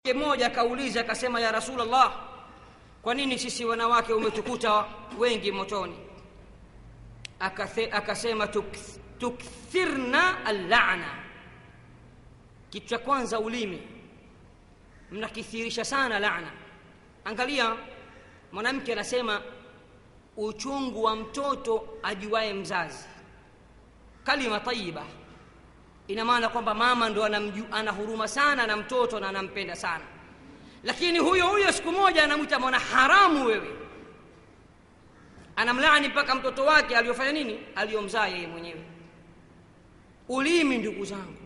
mmoja akauliza akasema ya rasulllah kwa nini sisi wanawake umetukuta wengi motoni Akathe, akasema tukth, tukthirna allana kitu cha kwanza ulimi mnakithirisha sana lana angalia mwanamke anasema uchungu wa mtoto ajuaye mzazi kalima tayiba ina maana kwamba mama ndo anamju, ana huruma sana na mtoto na anampenda sana lakini huyo huyo siku moja anamwita mwana haramu wewe anamlaani mpaka mtoto wake aliyofanya nini aliyomzaa yeye mwenyewe ulimi ndugu zangu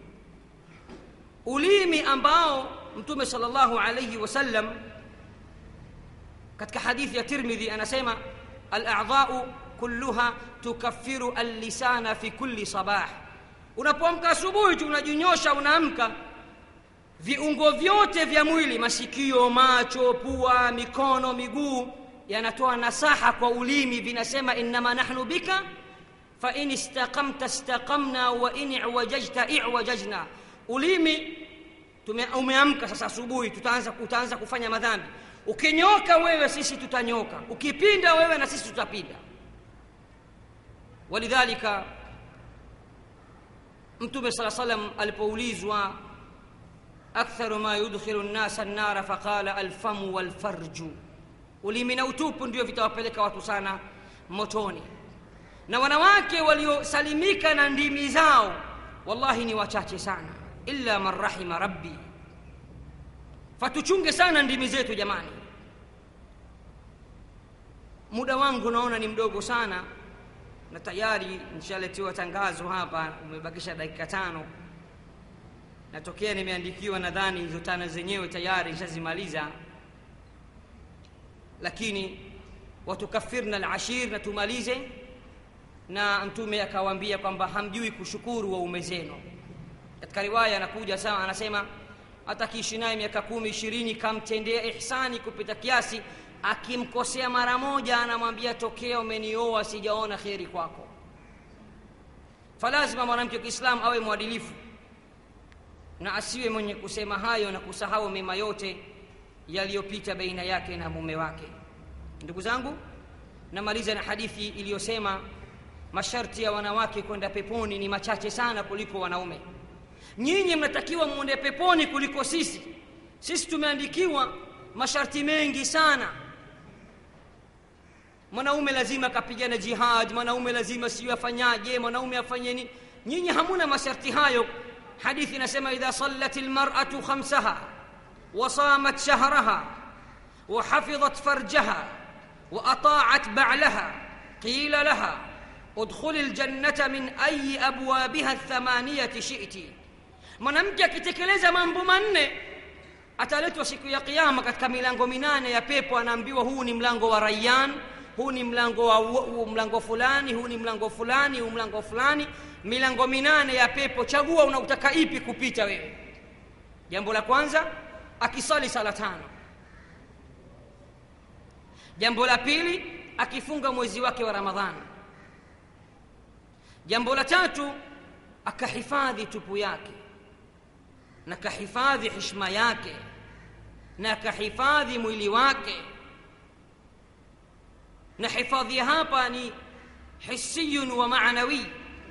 ulimi ambao mtume salllahu alaihi wasallam katika hadithi ya tirmidhi anasema aladhau kulluha tukaffiru allisana fi kulli sabah unapoamka asubuhi tu unajinyosha unaamka viungo vyote vya mwili masikio macho pua mikono miguu yanatoa nasaha kwa ulimi vinasema innama nahnu bika fain istaqamta istaqamna wa in iwajajta iwajajna ulimi tume, umeamka sasa asubuhi tutaanza utaanza kufanya madhambi ukinyoka wewe sisi tutanyoka ukipinda wewe na sisi tutapinda walidhalika mtume saa salam alipoulizwa aktharu ma yudkhilu nnasa nnara faqala alfamu walfarju ulimi na utupu ndio vitawapeleka watu sana motoni na wanawake waliosalimika na ndimi zao wallahi ni wachache sana illa man rahima rabbi fatuchunge sana ndimi zetu jamani muda wangu naona ni mdogo sana na tayari nishaletewa tangazo hapa umebakisha dakika tano natokea nimeandikiwa nadhani hizo tano zenyewe tayari nishazimaliza lakini watukafirna alashir na tumalize na mtume akawaambia kwamba hamjui kushukuru waume zenu katika riwaya anakuja sawa anasema hata kiishi naye miaka kumi ishirini kamtendea ihsani kupita kiasi akimkosea mara moja anamwambia tokea umenioa sijaona kheri kwako falazima mwanamke wa kiislamu awe mwadilifu na asiwe mwenye kusema hayo na kusahau mema yote yaliyopita baina yake na mume wake ndugu zangu namaliza na hadithi iliyosema masharti ya wanawake kwenda peponi ni machache sana kuliko wanaume nyinyi mnatakiwa mwende peponi kuliko sisi sisi tumeandikiwa masharti mengi sana mwanaume lazima akapigana jihad mwanaume lazima siyo afanyaje mwanaume afanye nini nyinyi hamuna masharti hayo hadithi inasema idha sallat lmaratu khamsaha وصامت شهرها وحفظت فرجها واطاعت بعلها قيل لها ادخل الجنه من اي ابوابها الثمانيه شئت mwanamke akitekeleza mambo manne ataletwa siku ya kiama katika milango minane ya pepo anaambiwa huu ni mlango wa rayan huu ni mlango wa huu mlango fulani huu ni mlango fulani huu mlango fulani milango minane ya pepo chagua unautaka ipi kupita wewe jambo la kwanza akisali sala tano jambo la pili akifunga mwezi wake wa ramadhani jambo la tatu akahifadhi tupu yake na kahifadhi hishma yake na akahifadhi mwili wake na hifadhi hapa ni hisiyun wa maanawi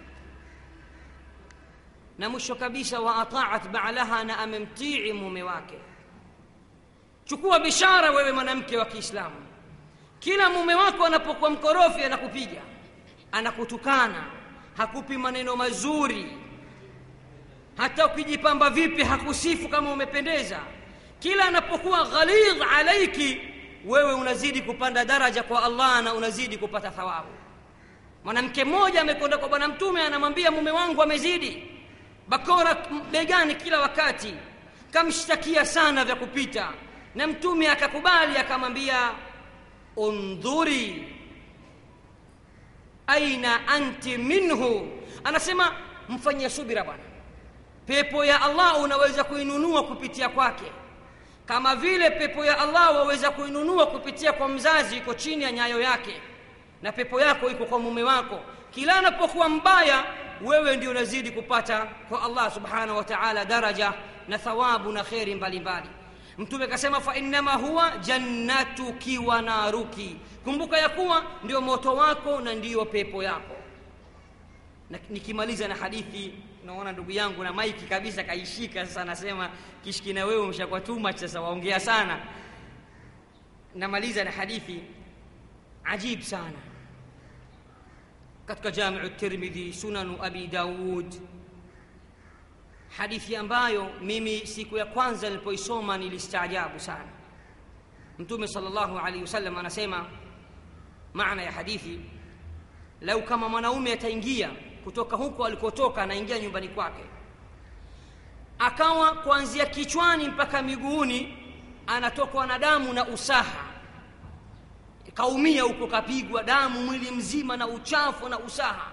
na mwisho kabisa wa ataat baalaha na amemtii mume wake chukua bishara wewe mwanamke wa kiislamu kila mume wako anapokuwa mkorofi anakupiga anakutukana hakupi maneno mazuri hata ukijipamba vipi hakusifu kama umependeza kila anapokuwa ghalidh alaiki wewe unazidi kupanda daraja kwa allah na unazidi kupata thawabu mwanamke mmoja amekwenda kwa bwana mtume anamwambia mume wangu amezidi bakora begani kila wakati kamshtakia sana vya kupita na mtume akakubali akamwambia undhuri aina anti minhu anasema mfanyie subira bwana pepo ya allah unaweza kuinunua kupitia kwake kama vile pepo ya allah waweza kuinunua kupitia kwa mzazi iko chini ya nyayo yake na pepo yako iko kwa mume wako kila anapokuwa mbaya wewe ndio unazidi kupata kwa allah subhanahu wa taala daraja na thawabu na kheri mbalimbali mtume akasema fa innama huwa jannatuki wa naruki kumbuka ya kuwa ndio moto wako na ndiyo pepo yako na nikimaliza na hadithi naona ndugu yangu na maiki kabisa kaishika sasa anasema kishiki na wewe umeshakuwa too much sasa waongea sana namaliza na hadithi ajib sana katika jamiu tirmidhi sunanu abi daud hadithi ambayo mimi siku ya kwanza nilipoisoma nilistaajabu sana mtume salllahu alaihi wasallam anasema maana ya hadithi lau kama mwanaume ataingia kutoka huko alikotoka anaingia nyumbani kwake akawa kuanzia kichwani mpaka miguuni anatokwa na damu na usaha kaumia huko kapigwa damu mwili mzima na uchafu na usaha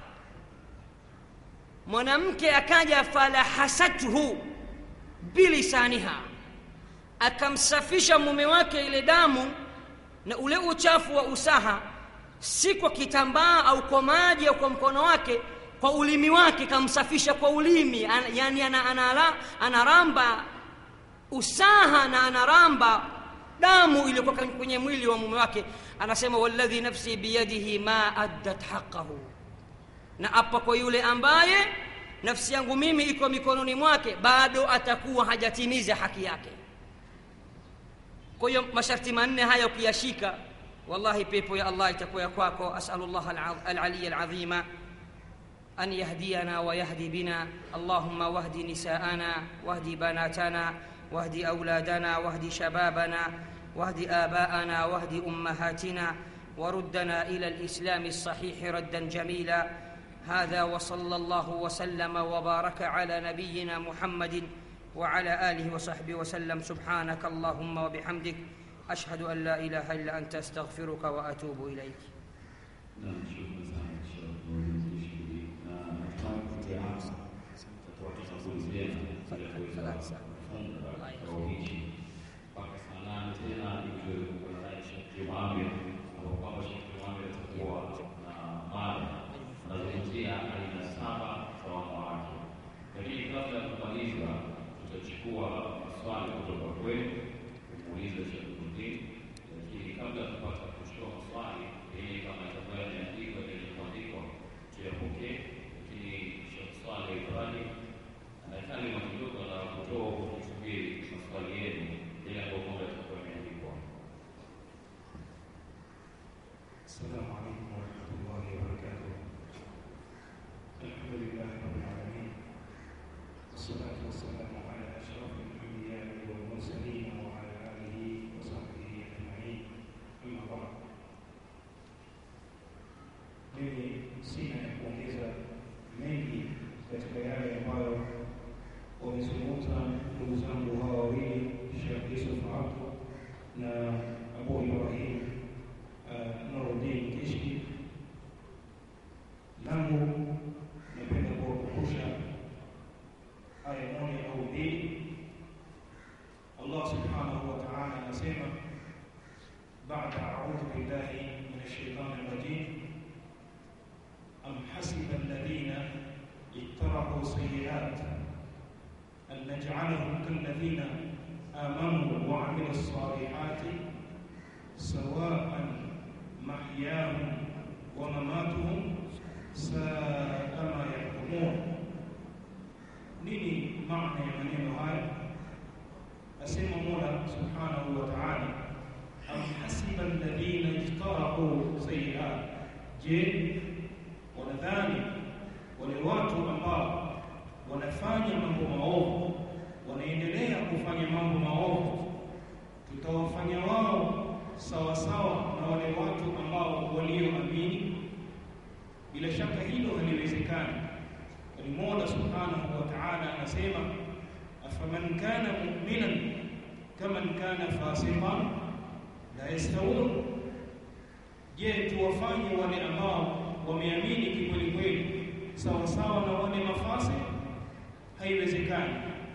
mwanamke akaja falahasathu bilisaniha akamsafisha mume wake ile damu na ule uchafu wa usaha si kwa kitambaa au kwa maji au kwa mkono wake kwa ulimi wake kamsafisha kwa ulimi An, yani ana, ana, anaramba usaha na anaramba damu iliyokuwa kwenye mwili wa mume wake anasema walladhi nafsi biyadihi ma addat haqahu na apa kwa yule ambaye nafsi yangu mimi iko mikononi mwake bado atakuwa hajatimiza haki yake kwa hiyo masharti manne haya ukiyashika wallahi pepo ya allah itakuwa ya kwako asalu llah alaliya alazima أن يهدينا ويهدي بنا اللهم واهد نساءنا واهد بناتنا واهد أولادنا واهد شبابنا واهد آباءنا واهد أمهاتنا وردنا إلى الإسلام الصحيح ردا جميلا هذا وصلى الله وسلم وبارك على نبينا محمد وعلى آله وصحبه وسلم سبحانك اللهم وبحمدك أشهد أن لا إله إلا أنت أستغفرك وأتوب إليك السلام عليكم ورحمة الله وبركاته. الحمد لله رب العالمين. والصلاة والسلام على أشرف الأنبياء والمرسلين وعلى آله وصحبه أجمعين. أما بعد. Mimi sina ya kuongeza mengi katika yale ambayo wamezungumza ndugu zangu hawa wawili, Sheikh Yusuf Abdu na Abu Ibrahim Nuruddin Kishki. Langu napenda kuwakumbusha aya moja au mbili. Allah subhanahu wa ta'ala anasema baada a'udhu billahi minash shaitani rajim am hasiba alladhina ittarahu sayyi'at an naj'alahum kalladhina amanu wa 'amilus salihati sawa'an محياهم ومماتهم ساء ما يحكمون nini maana ya maneno haya asema mola subhanahu wa taala am hasiba alladhina ijtarahu sayiat je wanadhani wale watu ambao wanafanya mambo maovu wanaendelea kufanya mambo maovu tutawafanya wao sawa sawa na wale watu ambao walioamini bila shaka hilo haliwezekani bali mola subhanahu wa ta'ala anasema afaman kana mu'minan kaman kana fasiqan la yastawun je tuwafanye wale ambao wameamini kikweli kweli sawa sawa na wale mafasi haiwezekani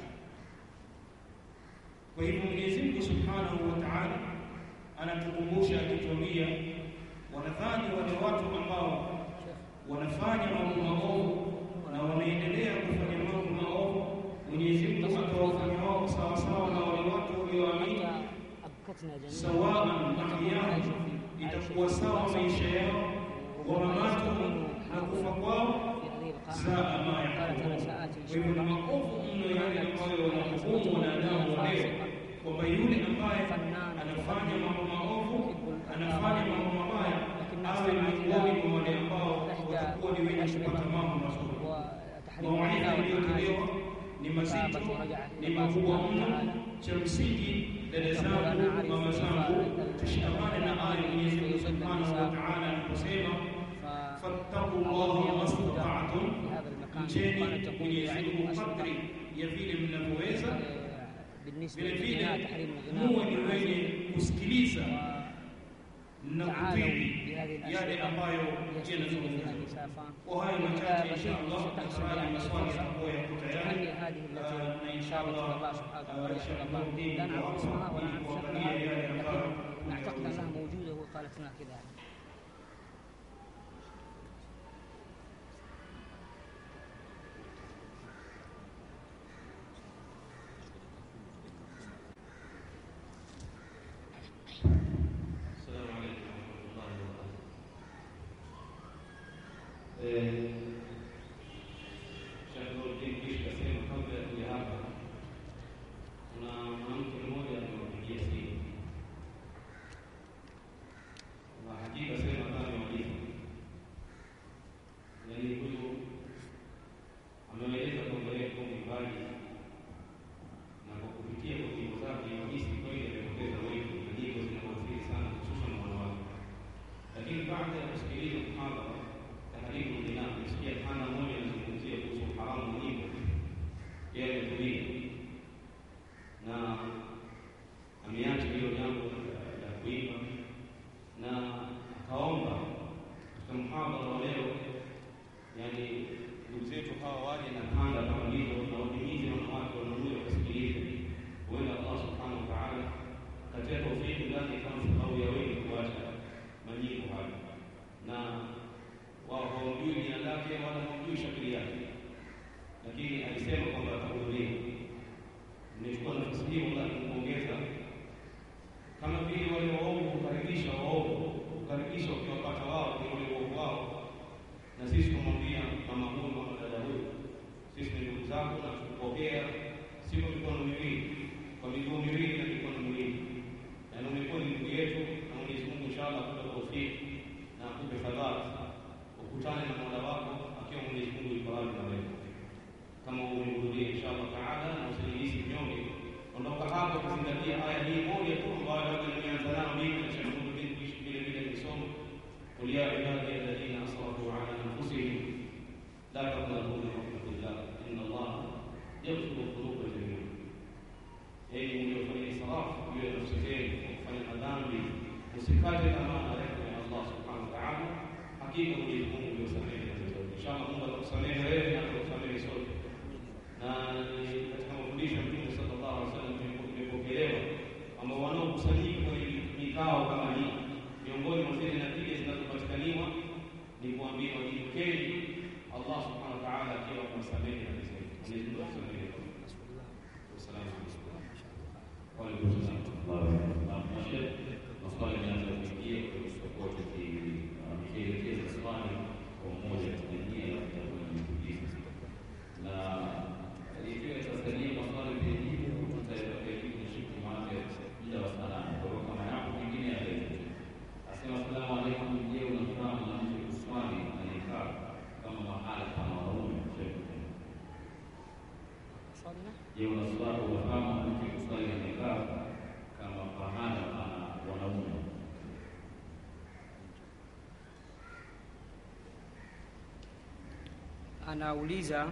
kwa hivyo Mwenyezi Mungu subhanahu wa ta'ala anatukumbusha akituambia wanadhani wale watu ambao wanafanya mambo maovu na wanaendelea kufanya mambo maovu Mwenyezi Mungu atawafanya wao sawa sawa na wale watu walioamini أبكتنا جميعا sawaan mahyahum itakuwa sawa maisha yao wa mamatuhum na kufa kwao في هذه saa ma القاعدة قالت أنا yakulun. سآتي إن Kwa شاء hivyo ni الله maovu mno yale ambayo wanahukumu wanadamu wa leo, kwamba yule ambaye anafanya mambo maovu, anafanya mambo mabaya, awe miongoni mwa wale ambao watakuwa ni wenye kupata mambo mazuri. وتحريم Mawaidha الغنى yaliyotolewa والمعازف ni mazito, ni makubwa mno. Cha msingi, dada zangu, mama zangu, tushikamane na aya Mwenyezi Mungu Subhanahu wa Ta'ala anaposema fattaku llaha mastata'tum, mcheni Mwenyezi Mungu kadri ya vile mnavyoweza. بالنسبة Vile للغناء vile تحريم muwe ni الغناء wenye kusikiliza na تعالوا kutii بهذه yale ambayo يستفيد فيها yanazungumzwa. النساء Kwa hayo machache, insha Allah, tafadhali maswali yatakuwa yako tayari. تهني هذه التي na insha شاركت Allah الله سبحانه uh, وتعالى Sheikh الله Nurdin لا نعرف اسمها ولا ili نعرف kuangalia شكلها yale ambayo لكن نعتقد انها موجوده وقالت لنا كذا السلام عليكم ورحمة الله وبركاته. Eh, Sheikh Nuruddin kisha kasema kabla ya kuja hapa, kuna mwanamke mmoja amewapigia simu na hakika sema kama walimu, yaani huyu ameeleza kwamba yeye kwa mbali na kwa kupitia kwa nyimbo zake wahisi kweli amepoteza wengi na nyimbo zinamwathiri sana hususan wanawake. Lakini baada ya kusikiliza mhadhara taharibu lina kusikia hana moja anazungumzia kuhusu haramu wa nyimbo, yeye ametulia na ameacha hilo jambo la- la kuimba na akaomba katika mhadhara wa leo yani ndugu zetu hawa waje na kanda kama hizo na wahimize wanawake wanaume wakasikilize. Huenda Allah subhanahu wa ta'ala katia taufiki ndani kama sababu ya wengi kuacha manyimbo hayo, na wao hawamjui jina lake wala hawamjui shakili yake, lakini alisema kwamba atahudhuria. Nimechukua nafasi hii wallahi kumpongeza kama vile wale waovu hukaribisha waovu, hukaribisha ukiwapata wao kwenye ule uovu wao na sisi kumwambia mama huyu mama dada huyu, sisi ni ndugu zako na tukupokea si kwa mikono miwili, kwa miguu miwili na mikono miwili, na umekuwa ni ndugu yetu, na Mwenyezi Mungu inshallah akupe taufiki na akupe fadhila, ukutane na Mola wako akiwa Mwenyezi Mungu yuko radhi na wewe, kama umehudhuria inshallah taala, na usijihisi mnyonge. Ondoka hapo kuzingatia aya hii moja tu ambayo labda nimeanza nayo mimi na Sheikh Nuruddin kuishi vile vile nisoma قل يا عبادي الذين اسرفوا على انفسهم لا تقنطوا من رحمه الله ان الله يغفر الذنوب جميعا enyi mliofanya israfu juu ya nafsi zenu kwa kufanya madhambi msikate tamaa na rehema ya allah subhanahu wa taala hakika mwenyezi mungu uliosamehe dhambi zote inshallah mungu atakusamehe wewe na atakusamehe sote na ni katika mafundisho ya mtume sallallahu alaihi wasallam imepokelewa kwamba wanaokusanyika kwenye mikao kama hii miongoni mwa zile natija zinazopatikaniwa ni kuambia wajiukeni Allah subhanahu wa ta'ala akiwa amewasamehe dhambi zetu. Mwenyezi Mungu atusamehe. Wassalamu alaikum. Wa alaikum salaam. maswali yanaanza kuingia kwa tutakuwa tukielekeza swali kwa mmoja tukiingia na tutakuwa tukiuliza na ikiwa itasalia maswali mengineyo tutaweka kitu siku maana muda wa salama kwa hiyo kama yapo mengine yalete asema asalamu alaikum je unafahamu na mtu kuswali anayekaa kama mahala kama wanaume صالنا Je, unaswali unafahamu mtu kuswali anayekaa kama pahala pana wanaume? anauliza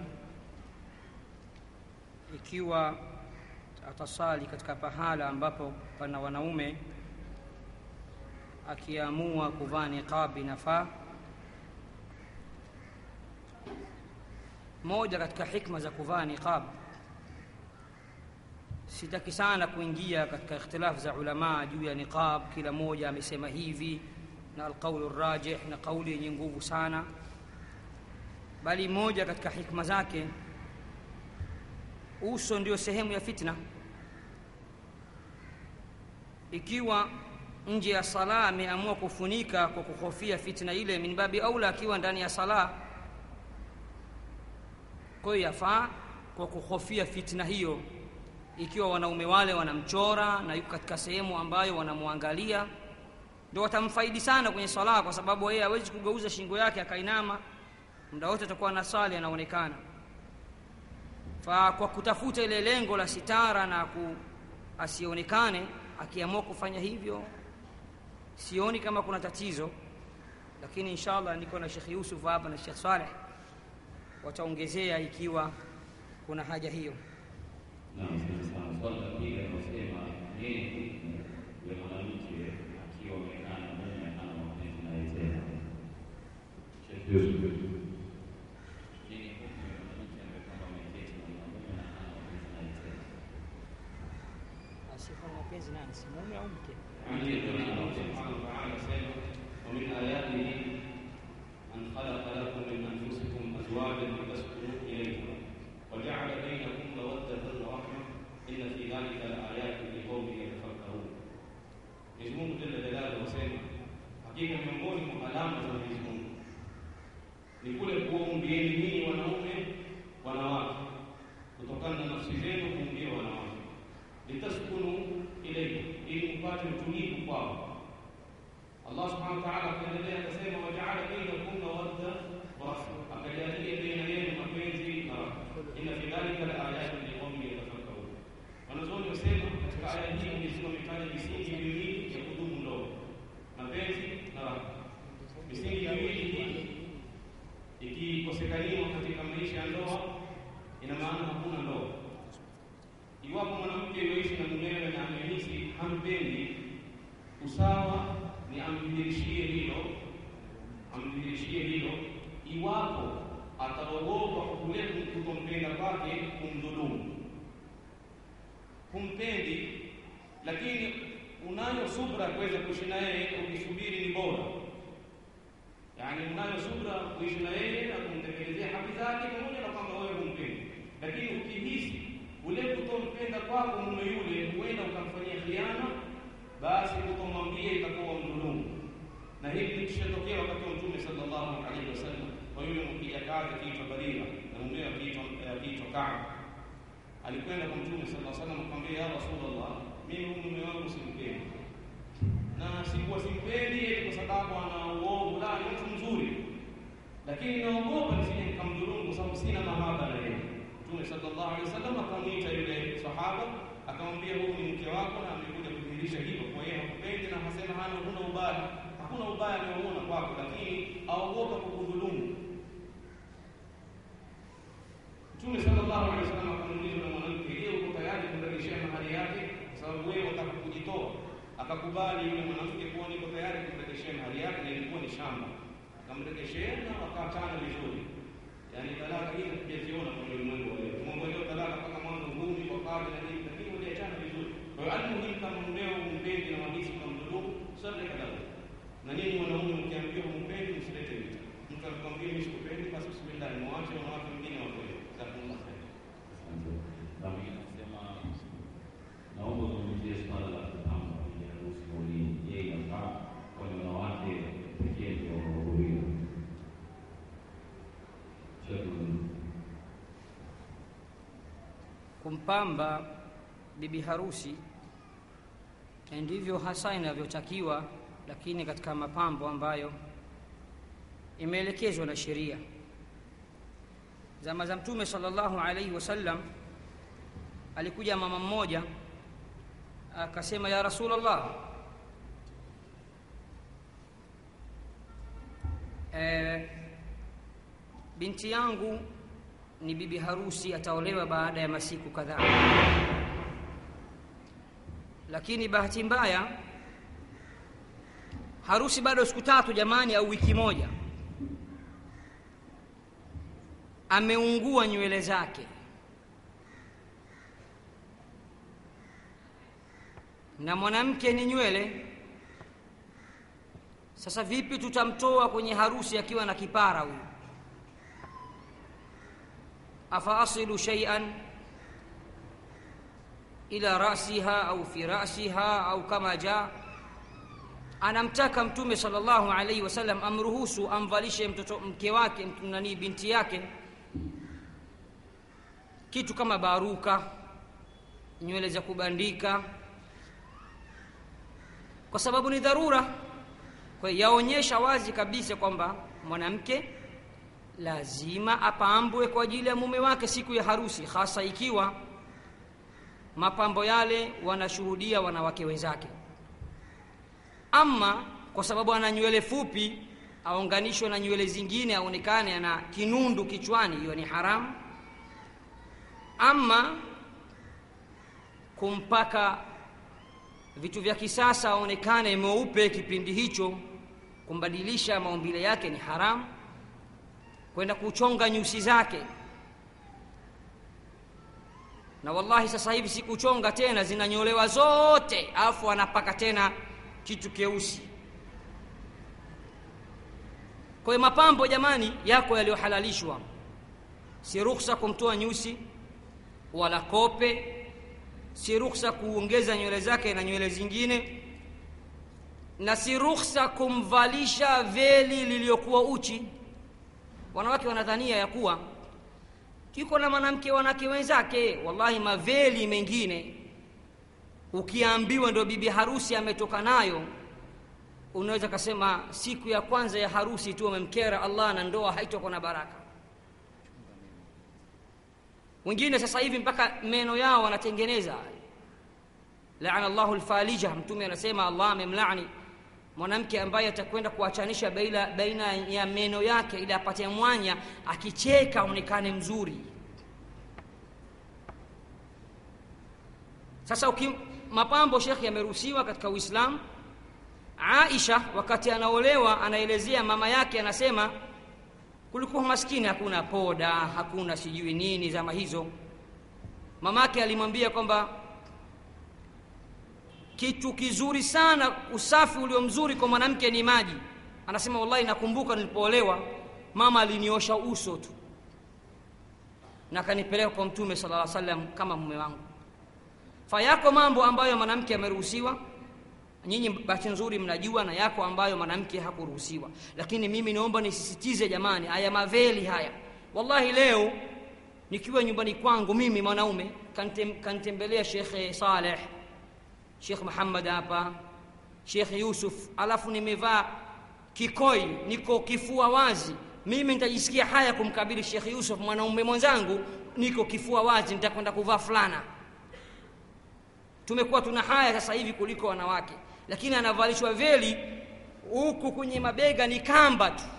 ikiwa atasali katika pahala ambapo pana wanaume akiamua kuvaa niqab inafaa moja katika hikma za kuvaa niqab sitaki sana kuingia katika ikhtilafu za ulamaa juu ya niqab kila mmoja amesema hivi na alqaulu rajih na kauli yenye nguvu sana bali moja katika hikma zake uso ndio sehemu ya fitna ikiwa nje ya sala ameamua kufunika kwa kuhofia fitna ile min babi aula akiwa ndani ya sala kwa hiyo yafaa kwa kuhofia fitna hiyo ikiwa wanaume wale wanamchora na yuko katika sehemu ambayo wanamwangalia ndio watamfaidi sana kwenye sala kwa sababu yeye hawezi kugeuza shingo yake akainama muda wote atakuwa na sali anaonekana fa kwa kutafuta ile lengo la sitara na ku asionekane akiamua kufanya hivyo sioni kama kuna tatizo lakini inshallah niko na Sheikh Yusuf hapa na Sheikh Saleh wataongezea ikiwa kuna haja hiyo Naam, asante sana. Swali la pili anasema nini hukumu ya mwanamke akiwa amekaa na mume hana mapenzi naye tena? Sheikh Yusuf. Nini hukumu ya mwanamke ambaye kwamba ameketi na mume na hana mapenzi naye tena? asiyekuwa na mapenzi nani si mume au mke Allah subhanahu wa ta'ala asema wa min ayatihi an khalaqa lakum min anfusikum azwajan litaskunu ilayha wa ja'ala bainakum mawaddatan wa rahmah inna fi dhalika laayatin liqaumin yatafakkarun. Mwenyezi Mungu jalla jalaluhu asema hakika miongoni mwa alama za Mwenyezi Mungu ni kule kuwaumbieni nyinyi wanaume wanawake kutokana na nafsi zenu kuumbia wanawake litaskunu ilayhi ili mpate utulivu kwao. Allah subhanahu wa ta'ala akaendelea akasema, wajaala bainakum mawadda wa rahma, akajalia baina yenu mapenzi na rahma. Inna fi dhalika la ayatin liqaumin yatafakkarun. Wanazuoni wasema katika aya hii Mwenyezi Mungu ametaja misingi miwili ya kudumu ndoa, mapenzi na rahma. Misingi miwili hii ikikosekaniwa katika maisha ya ndoa, ina maana hakuna ndoa. Iwapo mwanamke yoishi na mumewe na amehisi hampendi, usawa ni amdhihirishie hilo, amdhihirishie hilo. Iwapo ataogopa kwa kule kutompenda kwake kumdhulumu, humpendi, lakini unayo subra ya kuweza kuishi na yeye, ukisubiri ni bora. Yaani unayo subra kuishi na yeye na kumtekelezea haki zake, pamoja na kwamba wewe humpendi, lakini ukihisi ule kutompenda kwako mume yule huenda ukamfanyia khiana, basi kutomwambia itakuwa mdhulumu. Na hili likishatokea wakati wa Mtume sallallahu alaihi wasallam, kwa yule mkijakazi akiitwa Barira na mumewe akiitwa akiitwa Kaab, alikwenda kwa Mtume sallallahu alaihi wasallam akamwambia, ya Rasulullah, mimi huyu mume wangu simpendi, na sikuwa simpendi eti kwa sababu ana uovu, la, ni mtu mzuri, lakini naogopa nisije nikamdhulumu kwa sababu sina mahaba na yeye. Mtume sallallahu alaihi wasallam akamwita yule sahaba akamwambia, huyu ni mke wako na amekuja kudhihirisha hilo kwa yeye hakupendi na hasema hana huna ubaya, hakuna ubaya anaoona kwako, lakini aogopa kukudhulumu. Mtume sallallahu alaihi wasallam akamuuliza na mwanamke, je, uko tayari kumrejeshea mahari yake kwa sababu wewe unataka kujitoa? Akakubali yule mwanamke kuwa niko tayari kumrejeshea mahari yake, na ilikuwa ni shamba. Akamrejeshea na wakaachana vizuri. Yaani talaka hii hatujaziona kwenye ulimwengu wa leo. Tumeongelea talaka mpaka mwanzo ngumi kwa kadhi na nini, lakini waliachana vizuri. Kwa hiyo almuhimu, kama mmeo humpendi na wahisi ukamdhulumu, sarika lahu. Na nyinyi wanaume mkiambiwa humpendi, msilete vita. Mtu akikwambia mimi sikupendi, basi bismillah, mwache wanawake wengine wakweli. Jazakumullah khair. Asante. Nami nasema naomba uzungumzie swala la kupamba kwenye harusi maulidi. Je, inafaa kwa wanawake pekee ndio wanaohudhuria? Sheikh kumpamba bibi harusi na ndivyo hasa inavyotakiwa, lakini katika mapambo ambayo imeelekezwa na sheria. Zama za Mtume sallallahu alaihi wasallam, alikuja mama mmoja akasema, ya Rasulullah, eh, binti yangu ni bibi harusi, ataolewa baada ya masiku kadhaa, lakini bahati mbaya harusi bado siku tatu jamani, au wiki moja, ameungua nywele zake na mwanamke ni nywele. Sasa vipi tutamtoa kwenye harusi akiwa na kipara huyu? afa asilu shay'an, ila rasiha au fi rasiha au kama jaa anamtaka mtume sallallahu alaihi wasallam amruhusu amvalishe mtoto mke wake mtu- nani binti yake kitu kama baruka nywele za kubandika kwa sababu ni dharura kwa hiyo yaonyesha wazi kabisa kwamba mwanamke lazima apambwe kwa ajili ya mume wake siku ya harusi hasa ikiwa mapambo yale wanashuhudia wanawake wenzake ama kwa sababu ana nywele fupi aunganishwe na nywele zingine aonekane ana kinundu kichwani hiyo ni haramu ama kumpaka vitu vya kisasa aonekane mweupe kipindi hicho kumbadilisha maumbile yake ni haramu kwenda kuchonga nyusi zake na wallahi sasa hivi si kuchonga tena zinanyolewa zote alafu anapaka tena kitu keusi kwa hiyo mapambo jamani yako yaliyohalalishwa si ruhusa kumtoa nyusi wala kope si ruhusa kuongeza nywele zake na nywele zingine na si ruhusa kumvalisha veli liliyokuwa uchi wanawake wanadhania ya kuwa yuko na mwanamke wanawake wenzake wallahi maveli mengine ukiambiwa ndo bibi harusi ametoka nayo unaweza kasema siku ya kwanza ya harusi tu amemkera allah na ndoa haitokuwa na baraka wengine sasa hivi mpaka meno yao wanatengeneza laana llahu lfalija mtume anasema allah amemlani mwanamke ambaye atakwenda kuachanisha baina, baina ya meno yake ili apate mwanya akicheka aonekane mzuri sasa uki, mapambo shekhe yameruhusiwa katika uislamu aisha wakati anaolewa anaelezea mama yake anasema kulikuwa maskini hakuna poda hakuna sijui nini zama hizo mamake alimwambia kwamba kitu kizuri sana usafi ulio mzuri kwa mwanamke ni maji anasema wallahi nakumbuka nilipoolewa mama aliniosha uso tu na akanipeleka kwa mtume sala lla salam kama mume wangu fa yako mambo ambayo mwanamke ameruhusiwa nyinyi bahati nzuri mnajua na yako ambayo mwanamke hakuruhusiwa lakini mimi naomba nisisitize jamani haya maveli haya wallahi leo nikiwa nyumbani kwangu mimi mwanaume kantem, kantembelea shekhe saleh shekh muhammad hapa shekh yusuf alafu nimevaa kikoi niko kifua wazi mimi nitajisikia haya kumkabili shekh yusuf mwanaume mwenzangu niko kifua wazi nitakwenda kuvaa fulana tumekuwa tuna haya sasa hivi kuliko wanawake lakini anavalishwa veli huku kwenye mabega ni kamba tu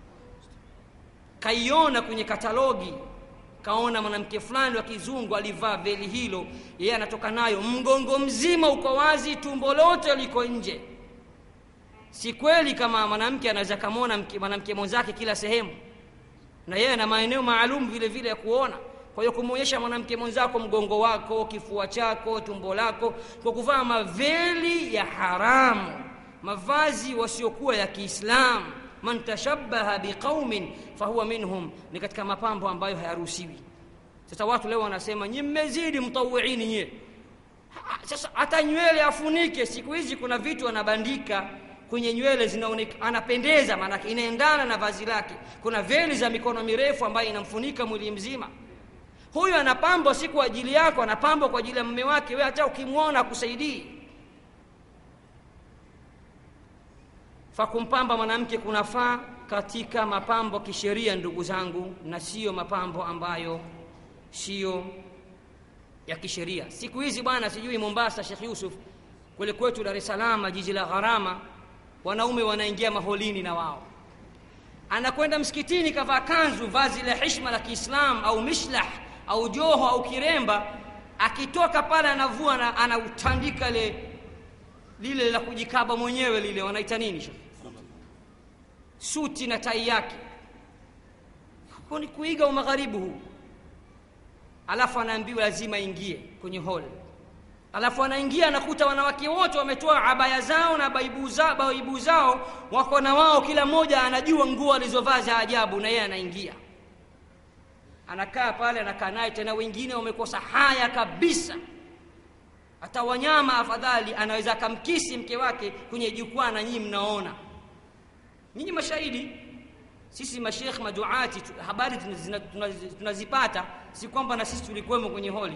kaiona kwenye katalogi kaona mwanamke fulani wa kizungu alivaa veli hilo yeye anatoka nayo mgongo mzima uko wazi tumbo lote liko nje si kweli kama mwanamke anaweza kamwona mwanamke mwenzake kila sehemu na yeye ana maeneo maalum vile vile ya kuona kwa hiyo kumwonyesha mwanamke mwenzako mgongo wako kifua chako tumbo lako kwa kuvaa maveli ya haramu mavazi wasiokuwa ya kiislamu man tashabbaha biqaumin fahuwa minhum ni katika mapambo ambayo hayaruhusiwi sasa watu leo wanasema nyi mmezidi mtawiini nyie sasa hata nywele afunike siku hizi kuna vitu anabandika kwenye nywele zinaonekana anapendeza maanake inaendana na vazi lake kuna veli za mikono mirefu ambayo inamfunika mwili mzima huyu anapambwa si kwa ajili yako anapambwa kwa ajili ya mume wake we hata ukimwona akusaidii fa kumpamba mwanamke kunafaa katika mapambo kisheria ndugu zangu na siyo mapambo ambayo siyo ya kisheria siku hizi bwana sijui mombasa shekh yusuf kule kwetu dar es salaam jiji la gharama wanaume wanaingia maholini na wao anakwenda msikitini kavaa kanzu vazi la hishma la kiislam au mishlah au joho au kiremba akitoka pale anavua na anautandika le lile la kujikaba mwenyewe lile wanaita nini shekh suti na tai yake ni kuiga umagharibu huu alafu anaambiwa lazima ingie kwenye hall alafu anaingia anakuta wanawake wote wametoa abaya zao na baibu zao, baibu zao wako na wao kila mmoja anajua nguo alizovaa za ajabu na yeye anaingia anakaa pale anakaa naye tena wengine wamekosa haya kabisa hata wanyama afadhali anaweza akamkisi mke wake kwenye jukwaa na nyinyi mnaona nyinyi mashahidi sisi mashekh maduati tu- habari tunazina- tunazi- tunazipata si kwamba na sisi tulikuwemo kwenye holi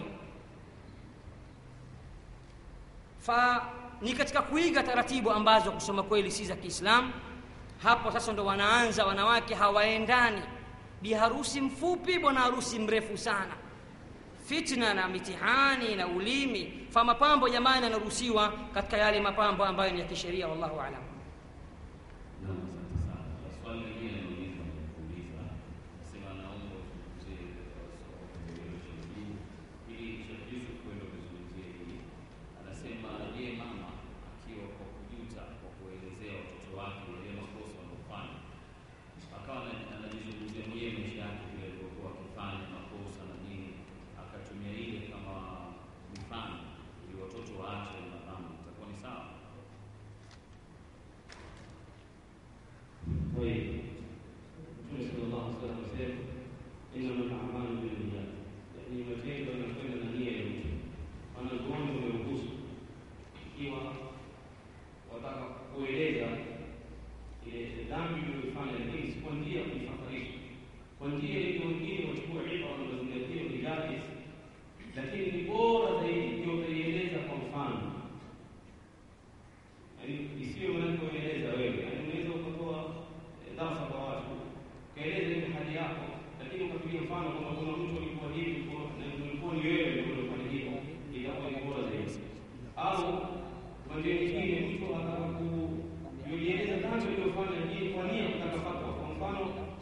fa ni katika kuiga taratibu ambazo kusema kweli si za kiislamu hapo sasa ndo wanaanza wanawake hawaendani biharusi mfupi bwana harusi mrefu sana fitna na mitihani na ulimi fa mapambo jamani yanaruhusiwa katika yale mapambo ambayo ni ya kisheria wallahu alam Naam, asante sana. Na Swali lingine nauliza kuuliza, nasema naomba uzungumzie hilo hili ili Sheikh Yusuf kwenda kuzungumzia hili. Anasema je, mama akiwa kwa kujuta kwa kuelezea watoto wake yale makosa wanaofanya, akawa ana- anajizungumzia mwenyewe maisha yake vile alivyokuwa akifanya makosa na nini, akatumia ile kama mfano ili watoto waache na dhambi, itakuwa ni sawa? طيب Mtume sallallahu alaihi wasallam anasema innama al-a'malu binniyat, yani matendo yanakwenda na nia ya mtu. Wanazuoni wameruhusu ikiwa wataka kueleza ile dhambi uliyofanya, lakini si kwa njia ya kuifaharisha, kwa njia ile wengine wachukua ibra na mazingatio ni jaiz, lakini ni bora zaidi ikiwa utaieleza kwa mfano yaani isiwe manake unaeleza wewe, yaani unaweza ukatoa eh, darasa kwa watu ukaeleza ile hali yako, lakini ukapiga mfano kwamba kuna mtu alikuwa hivi kwa- na ulikuwa ni wewe ndio ulifanya hivyo, itakuwa ni bora zaidi. Au kwa njia nyingine mtu anataka kujieleza dhambi aliyofanya, lakini kwa nia kutaka fatwa. Kwa mfano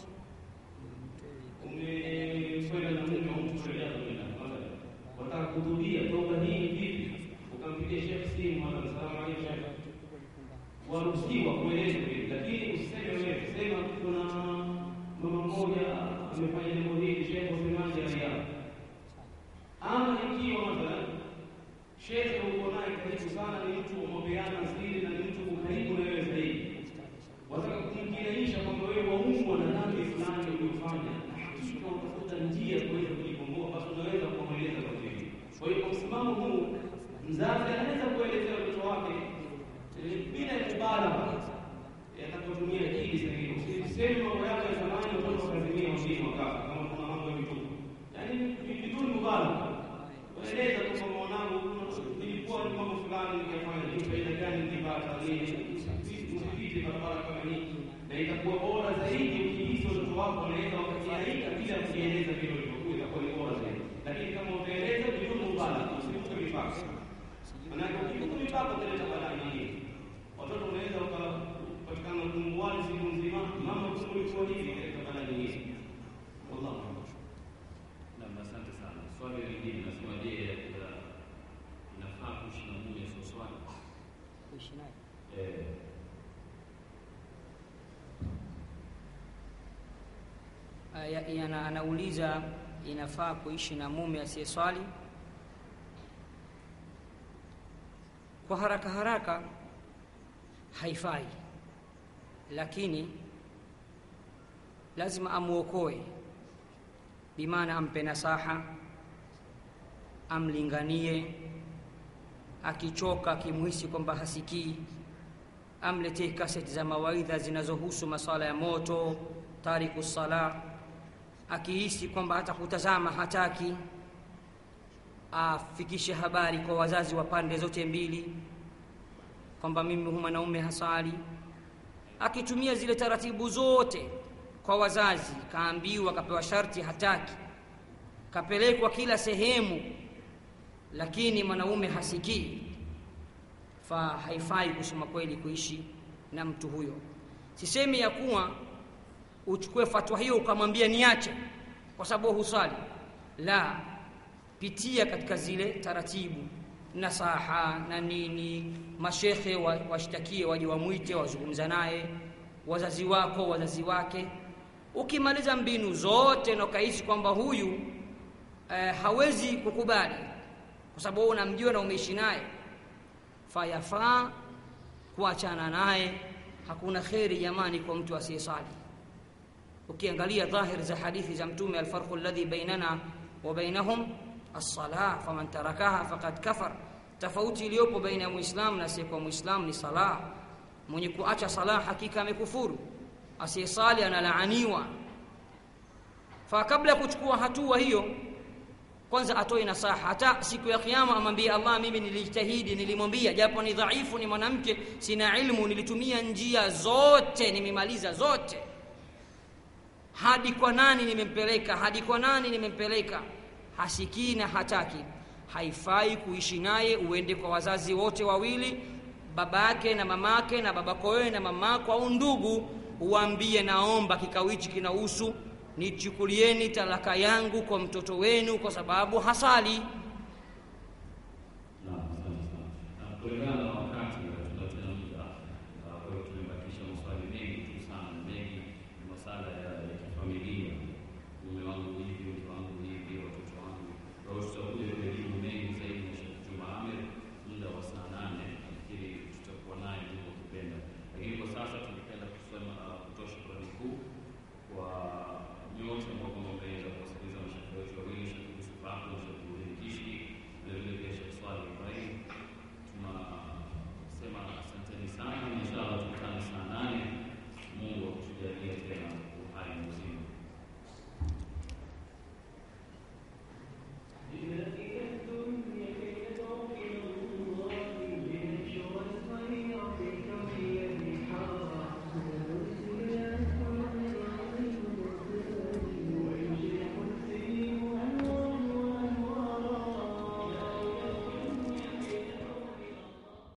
umekwenda na mume wa mtu kueleza kwenda mathalan, wataka kuhudhuria toba hii vipi, ukampigia shekhe simu, mara salamu alaykum shekhe waruhusiwa kueleza vile, lakini usiseme wewe, sema kuna mama mmoja amefanya jambo hili, shehe usemaje rai yako? Ama ikiwa mathalan shehe uko naye karibu sana, ni mtu umepeana siri na ni mtu uko karibu na wewe zaidi, wataka kumkinaisha kwamba wewe waumwa na dhambi fulani uliyofanya, na hakika utafuta njia ya kuweza kujikomboa, basi unaweza kumweleza kwa hili. Kwa hiyo kwa msimamo huu, mzazi anaweza kuelezea mtoto wake eh, bila ya mubalagha yatakapotumia akili sahihi. Usiseme mambo yako ya zamani, watoto wakazimia wengine wakafa, kama kuna mambo ya vituko, yaani ni biduni mubalagha. Waeleza tu kwamba mwanangu, nilikuwa ni mambo fulani nikafanya, ni faida gani nikipata nini, usipite barabara kama hii, na itakuwa bora zaidi ukihisi watoto wako wanaweza wakakiaika bila kujieleza vile ulivyokuwa, itakuwa ni bora zaidi. Lakini kama utaeleza biduni mubalagha, usivuke mipaka Manake ukivuka mipaka utaleta balaa nyingine. Watoto unaweza ukapatikana kumwali siku nzima, mama kumbe ulikuwa hivi, ikaleta balaa nyingine. Wallahu a'lam. Naam, asante sana. Swali lingine nasema, je, eh, inafaa kuishi na mume sio swali? kuishi naye Eh, Aya- yana- anauliza inafaa kuishi na mume asiyeswali kwa haraka haraka haifai lakini lazima amwokoe bimaana ampe nasaha amlinganie akichoka akimuhisi kwamba hasikii amletee kaseti za mawaidha zinazohusu masala ya moto tariku sala akihisi kwamba hata kutazama hataki afikishe habari kwa wazazi wa pande zote mbili kwamba mimi hu mwanaume hasali akitumia zile taratibu zote kwa wazazi kaambiwa kapewa sharti hataki kapelekwa kila sehemu lakini mwanaume hasikii fa haifai kusema kweli kuishi na mtu huyo sisemi ya kuwa uchukue fatwa hiyo ukamwambia niache kwa sababu husali la pitia katika zile taratibu nasaha na nini mashekhe wa- washtakie waje wamwite wazungumza naye wazazi wako wazazi wake ukimaliza mbinu zote na ukahisi kwamba huyu eh, hawezi kukubali kwa sababu wewe unamjua na umeishi naye fayafaa kuachana naye hakuna kheri jamani kwa mtu asiyesali ukiangalia dhahir za hadithi za mtume alfarqu alladhi bainana wa bainahum as-salah faman tarakaha faqad kafar tofauti iliyopo baina ya muislamu na asiyekuwa muislamu ni sala mwenye kuacha sala hakika amekufuru asiyesali analaaniwa fa kabla ya kuchukua hatua hiyo kwanza atoe nasaha hata siku ya kiyama amwambie allah mimi nilijitahidi nilimwambia japo ni dhaifu ni mwanamke sina ilmu nilitumia njia zote nimemaliza zote hadi kwa nani nimempeleka hadi kwa nani nimempeleka hasikii na hataki haifai kuishi naye uende kwa wazazi wote wawili babake na mamake na babako wewe na mamako au ndugu uambie naomba kikao hichi kinahusu nichukulieni talaka yangu kwa mtoto wenu kwa sababu hasali Naam, asante sana. Na kulingana na